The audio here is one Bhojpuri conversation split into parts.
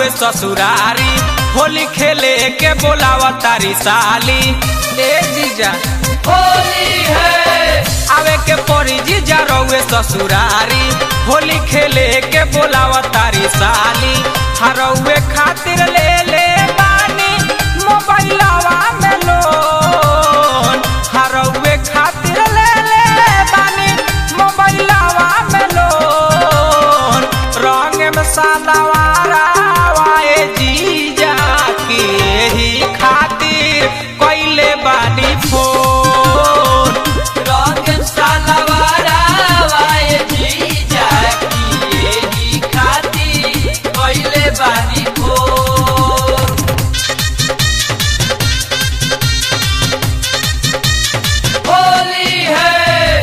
रउए ससुरारी होली खेले के बोलावा तारी साली ए जीजा होली है आवे के परी जीजा रउए ससुरारी होली खेले के बोलावा तारी साली हरउए खातिर ले ले बानी मोबाइलवा में लोन हरउए खातिर ले ले बानी मोबाइलवा में लोन रंग में सादावारा वाए जीजा की एही खातिर कइले बानी फोन रंग सालवारा वाए जीजा की एही खातिर कइले बानी फोन होली है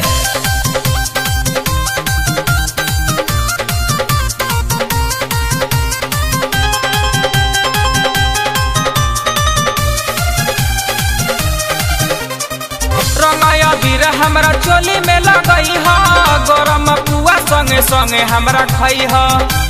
रंगाया बीर हमरा चोली में लगई ह गरम पुआ संगे संगे हमरा खई ह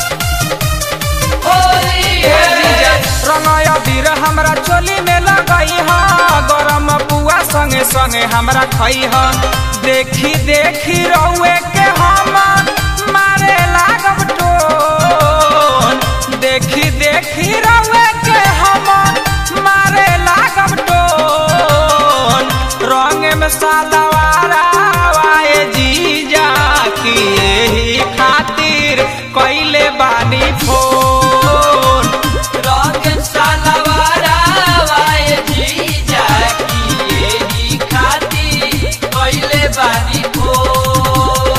होली ए है जीजा रंगाया बीर हमरा चोली में लगई ह गरम पुआ संगे संगे हमरा खई ह देखी देखी रउए के हम मारे लागब टोन देखी देखी रउए के हम मारे लागब टोन रंग में सादावारा वाए जीजा की एही खातिर कइले बानी फोन रंग सालवारा वाए जीजा की एही खातिर कइले बानी फोन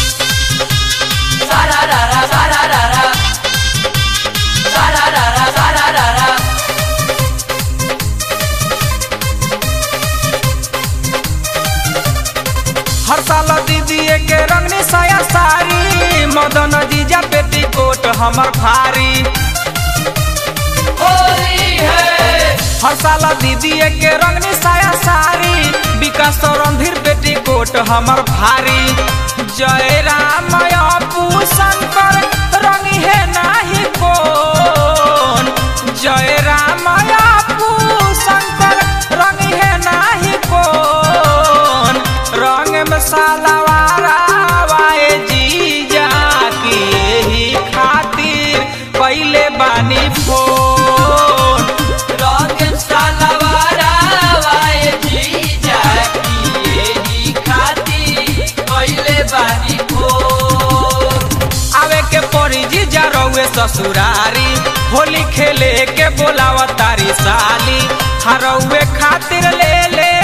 सारा रारा सारा रारा सारा रारा सारा रारा हर साल दीदी के रंगनी साया सारी मदन जीजा पेटी कोट हमर भारी होली है हर साल दीदी के रंगनी साया सारी विकास रणधीर पेटी कोट हमर भारी जय राम अपू शंकर रंगी है नाही कोन जय राम अपू शंकर रंगी है नाही कोन रंग में सालावारा वाए जीजा की एही खातिर पहले बानी फोन रंग सालवारा वाए जीजा की एही खातिर कइले बानी फोन आवे के परी जीजा रउए ससुरारी होली खेले के बोलावा तारी साली हरउए खातिर ले ले